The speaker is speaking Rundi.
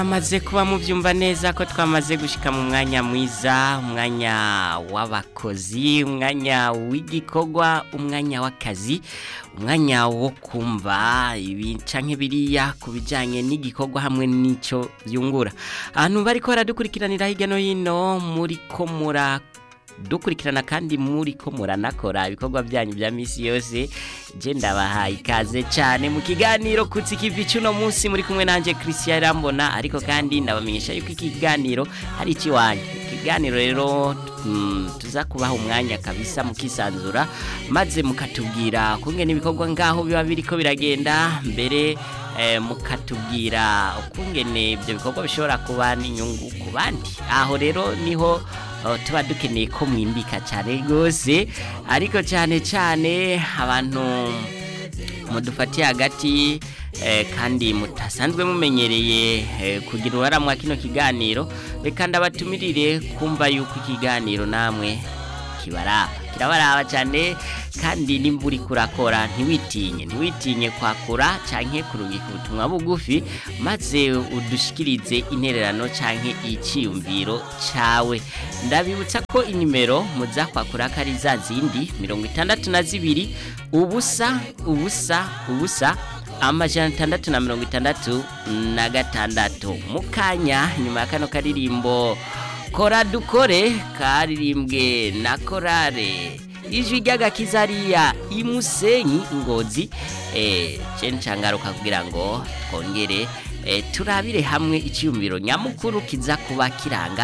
Amaze kuba mubyumva neza ko twamaze gushika mu mwanya mwiza umwanya w'abakozi umwanya w'igikorwa umwanya w'akazi umwanya wo kumva ibi canke biriya ku bijanye n'igikorwa hamwe n'ico byungura ahantu bariko baradukurikiranira hirya no hino muri ko mura dukurikirana kandi muri ko muranakora ibikorwa byanyu bya misi yose je ndabahaye ikaze cyane mu kiganiro kutsi kivi cuno munsi muri kumwe nanje Christian Rambona ariko kandi ndabamenyesha yuko ikiganiro hari ikiwanyu ikiganiro rero mm, tuza kubaha umwanya kabisa mukisanzura maze mukatubwira kungene ibikorwa ngaho biba biriko biragenda mbere eh, mukatubwira ukungene ibyo bikorwa bishobora kuba n'inyungu ku bandi aho rero niho Oh, tuba dukeneye ko mwimbika cyane rwose ariko cyane cyane abantu mudufatiye hagati eh, kandi mutasanzwe mumenyereye eh, kugira uruhara mwa kino kiganiro reka ndabatumirire kumva yuko ikiganiro namwe kibaraba kirabaraba cyane kandi nimba uri kurakora ntiwitinye ntiwitinye kwakura canke kurungika ubutumwa bugufi maze udushikirize intererano canke iciyumviro cawe ndabibutsa ko inimero muza kwakura ko ari za zindi mirongo itandatu na zibiri ubusa ubusa ubusa amajana atandatu na mirongo itandatu na gatandatu mu kanya nyuma ya kano karirimbo kora dukore karirimbwe na korare ijwi ry'agakiza ariya imusenyi ngozi eh je ncangaruka kugira ngo twongere eh, turabire hamwe icyumviro nyamukuru kiza kuba kiranga